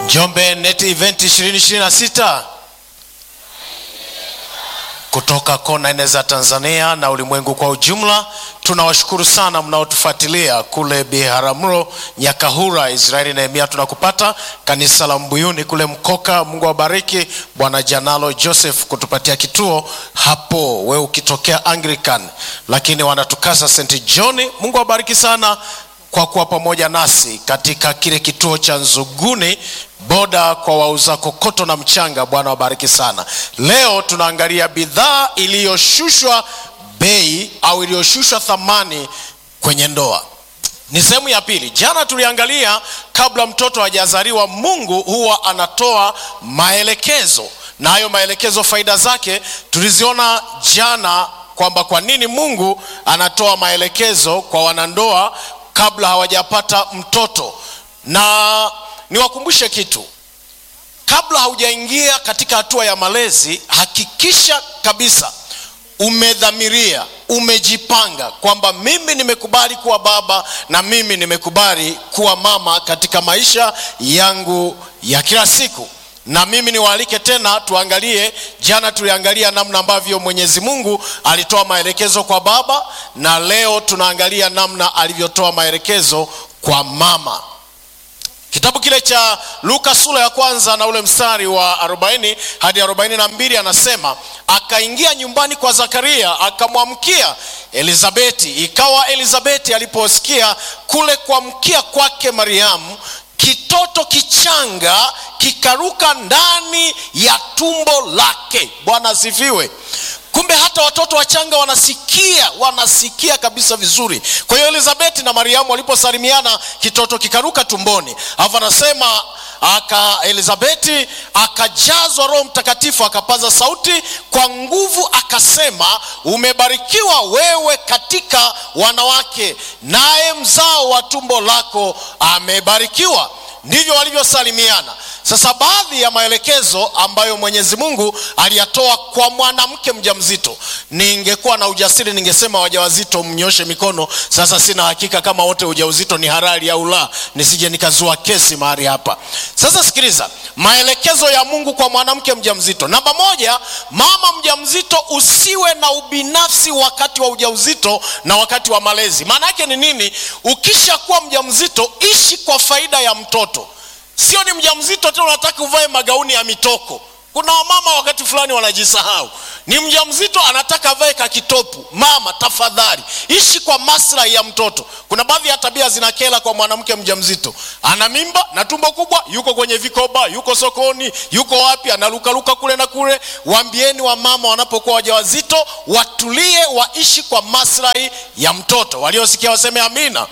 Njombe Net Event 2026 kutoka kona nne za Tanzania na ulimwengu kwa ujumla. Tunawashukuru sana mnaotufuatilia kule Biharamulo, Nyakahura, Israeli. Nehemia, tunakupata kanisa la Mbuyuni kule Mkoka. Mungu awabariki. Bwana Janalo Joseph kutupatia kituo hapo, we ukitokea Anglican, lakini wanatukasa St John. Mungu awabariki sana kwa kuwa pamoja nasi katika kile kituo cha Nzuguni boda kwa wauza kokoto na mchanga. Bwana wabariki sana. Leo tunaangalia bidhaa iliyoshushwa bei au iliyoshushwa thamani kwenye ndoa. Ni sehemu ya pili. Jana tuliangalia kabla mtoto hajazaliwa, Mungu huwa anatoa maelekezo, na hayo maelekezo faida zake tuliziona jana, kwamba kwa nini Mungu anatoa maelekezo kwa wanandoa kabla hawajapata mtoto. Na niwakumbushe kitu, kabla haujaingia katika hatua ya malezi, hakikisha kabisa umedhamiria, umejipanga kwamba mimi nimekubali kuwa baba na mimi nimekubali kuwa mama katika maisha yangu ya kila siku na mimi niwaalike tena tuangalie. Jana tuliangalia namna ambavyo Mwenyezi Mungu alitoa maelekezo kwa baba, na leo tunaangalia namna alivyotoa maelekezo kwa mama. Kitabu kile cha Luka sura ya kwanza na ule mstari wa 40 hadi 42, anasema akaingia nyumbani kwa Zakaria akamwamkia Elizabeti. Ikawa Elizabeti aliposikia kule kuamkia kwake Mariamu, kitoto kichanga kikaruka ndani ya tumbo lake. Bwana asifiwe. Kumbe hata watoto wachanga wanasikia, wanasikia kabisa vizuri. Kwa hiyo Elizabeti na Mariamu waliposalimiana, kitoto kikaruka tumboni. Alafu anasema aka Elizabeti akajazwa Roho Mtakatifu, akapaza sauti kwa nguvu, akasema, umebarikiwa wewe katika wanawake, naye mzao wa tumbo lako amebarikiwa. Ndivyo walivyosalimiana. Sasa baadhi ya maelekezo ambayo Mwenyezi Mungu aliyatoa kwa mwanamke mjamzito, ningekuwa na ujasiri ningesema wajawazito mnyoshe mikono. Sasa sina hakika kama wote ujauzito ni halali au la, nisije nikazua kesi mahali hapa. Sasa sikiliza maelekezo ya Mungu kwa mwanamke mjamzito. Namba moja, mama mjamzito, usiwe na ubinafsi wakati wa ujauzito na wakati wa malezi. Maana yake ni nini? Ukishakuwa mjamzito, ishi kwa faida ya mtoto Sio ni mjamzito tena unataka uvae magauni ya mitoko. Kuna wamama wakati fulani wanajisahau, ni mjamzito anataka avae kakitopu. Mama tafadhali, ishi kwa maslahi ya mtoto. Kuna baadhi ya tabia zinakela kwa mwanamke mjamzito, ana mimba na tumbo kubwa, yuko kwenye vikoba, yuko sokoni, yuko wapi, analukaluka kule na kule. Waambieni wamama wanapokuwa wajawazito watulie, waishi kwa maslahi ya mtoto. Waliosikia waseme amina.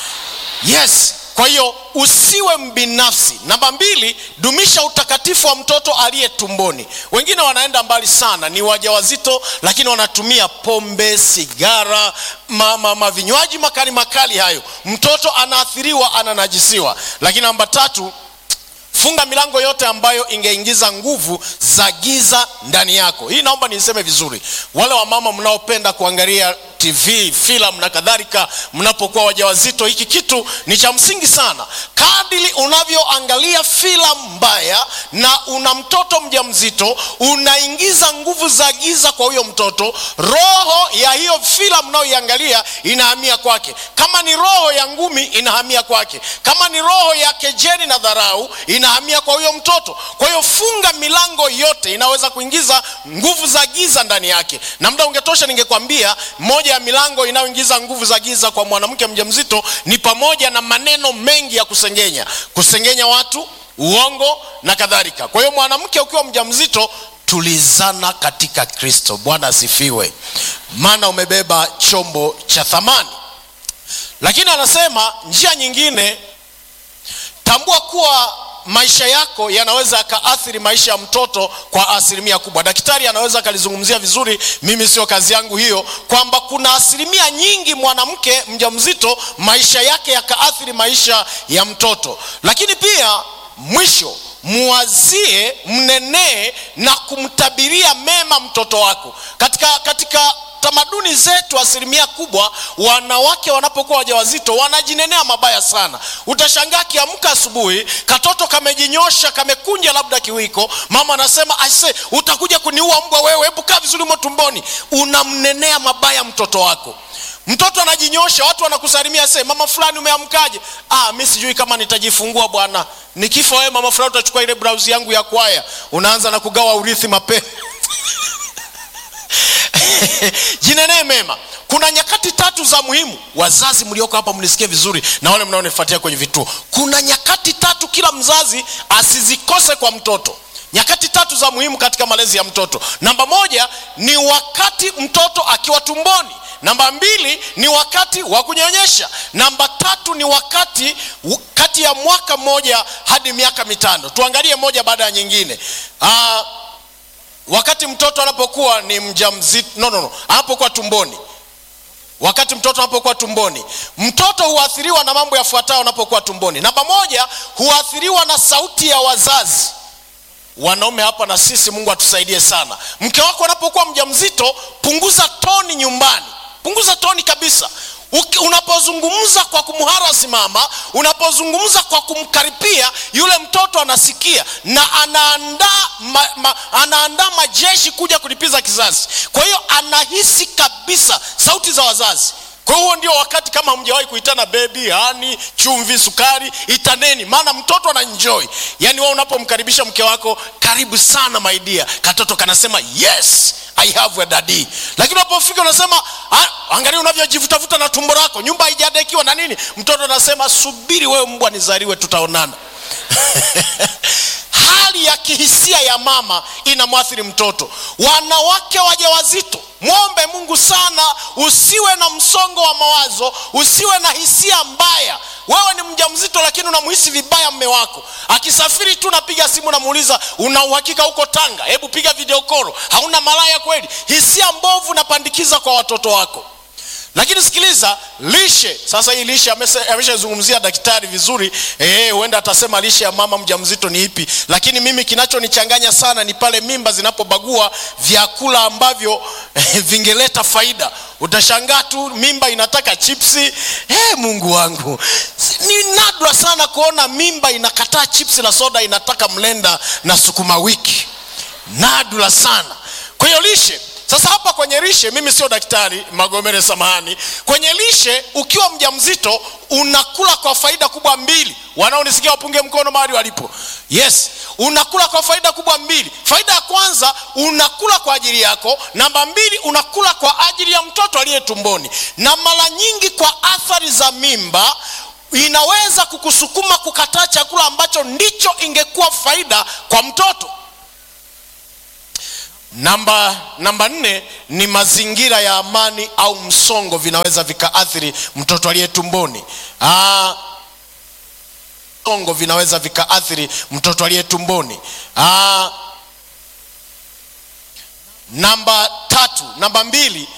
Yes. Kwa hiyo usiwe mbinafsi. Namba mbili, dumisha utakatifu wa mtoto aliye tumboni. Wengine wanaenda mbali sana, ni wajawazito lakini wanatumia pombe, sigara, ma, ma, vinywaji makali makali hayo, mtoto anaathiriwa, ananajisiwa. Lakini namba tatu, funga milango yote ambayo ingeingiza nguvu za giza ndani yako. Hii naomba niseme vizuri, wale wamama mnaopenda kuangalia TV, filamu na kadhalika, mnapokuwa wajawazito, hiki kitu ni cha msingi sana. Kadiri unavyoangalia filamu mbaya na una mtoto mjamzito, unaingiza nguvu za giza kwa huyo mtoto. Roho ya hiyo filamu unayoiangalia inahamia kwake. Kama ni roho ya ngumi, inahamia kwake. Kama ni roho ya kejeli na dharau, inahamia kwa huyo mtoto. Kwa hiyo funga milango yote inaweza kuingiza nguvu za giza ndani yake, na muda ungetosha ningekwambia moja ya milango inayoingiza nguvu za giza kwa mwanamke mjamzito ni pamoja na maneno mengi ya kusengenya, kusengenya watu, uongo na kadhalika. Kwa hiyo mwanamke ukiwa mjamzito, tulizana katika Kristo. Bwana asifiwe, maana umebeba chombo cha thamani. Lakini anasema njia nyingine, tambua kuwa maisha yako yanaweza yakaathiri maisha ya mtoto kwa asilimia kubwa. Daktari anaweza akalizungumzia vizuri, mimi sio kazi yangu hiyo, kwamba kuna asilimia nyingi mwanamke mjamzito maisha yake yakaathiri maisha ya mtoto. Lakini pia mwisho, muwazie, mnenee na kumtabiria mema mtoto wako katika, katika tamaduni zetu asilimia kubwa wanawake wanapokuwa wajawazito wanajinenea mabaya sana utashangaa akiamka asubuhi katoto kamejinyosha kamekunja labda kiwiko mama anasema aise utakuja kuniua mbwa wewe hebu kaa vizuri mo tumboni unamnenea mabaya mtoto wako mtoto anajinyosha watu wanakusalimia se mama fulani umeamkaje ah, mi sijui kama nitajifungua bwana nikifa wewe mama fulani utachukua ile brausi yangu ya kwaya unaanza na kugawa urithi mapema jinenee mema kuna nyakati tatu za muhimu wazazi mlioko hapa mnisikie vizuri na wale mnaonifuatia kwenye vituo kuna nyakati tatu kila mzazi asizikose kwa mtoto nyakati tatu za muhimu katika malezi ya mtoto namba moja ni wakati mtoto akiwa tumboni namba mbili ni wakati wa kunyonyesha namba tatu ni wakati kati ya mwaka mmoja hadi miaka mitano tuangalie moja baada ya nyingine Aa, wakati mtoto anapokuwa ni mjamzito no, no, no. anapokuwa tumboni wakati mtoto anapokuwa tumboni mtoto huathiriwa na mambo yafuatayo anapokuwa tumboni namba moja huathiriwa na sauti ya wazazi wanaume hapa na sisi mungu atusaidie sana mke wako anapokuwa mjamzito punguza toni nyumbani punguza toni kabisa unapozungumza kwa kumharasi mama unapozungumza kwa kumkaripia yule mtoto anasikia na anaandaa ma, ma, anaandaa majeshi kuja kulipiza kizazi kwa hiyo anahisi kabisa sauti za wazazi kwa huo ndio wakati kama hamjawahi kuitana bebi hani chumvi sukari itaneni maana mtoto ana enjoy yaani wewe unapomkaribisha mke wako karibu sana maidia katoto kanasema yes i have a daddy lakini unapofika unasema angalia unavyojivutavuta na tumbo lako nyumba haijadekiwa na nini mtoto anasema subiri wewe mbwa nizaliwe tutaonana hali ya kihisia ya mama inamwathiri mtoto wanawake wajawazito mwombe mungu sana usiwe na msongo wa mawazo usiwe na hisia mbaya wewe ni mja mzito lakini unamhisi vibaya mme wako akisafiri tu napiga simu namuuliza una uhakika huko tanga hebu piga videokoro hauna malaya kweli hisia mbovu napandikiza kwa watoto wako lakini sikiliza lishe sasa hii lishe ameshazungumzia daktari vizuri huenda atasema lishe ya mama mjamzito ni ipi lakini mimi kinachonichanganya sana ni pale mimba zinapobagua vyakula ambavyo vingeleta faida utashangaa tu mimba inataka chipsi hey, mungu wangu ni nadra sana kuona mimba inakataa chipsi na soda inataka mlenda na sukuma wiki nadra sana kwa hiyo lishe sasa hapa kwenye lishe mimi sio daktari magomere samahani kwenye lishe ukiwa mja mzito unakula kwa faida kubwa mbili wanaonisikia wapunge mkono mahali walipo yes unakula kwa faida kubwa mbili faida ya kwanza unakula kwa ajili yako namba mbili unakula kwa ajili ya mtoto aliye tumboni na mara nyingi kwa athari za mimba inaweza kukusukuma kukataa chakula ambacho ndicho ingekuwa faida kwa mtoto namba namba nne ni mazingira ya amani au msongo vinaweza vikaathiri mtoto aliye tumboni Aa, msongo vinaweza vikaathiri mtoto aliye tumboni Aa, namba tatu namba mbili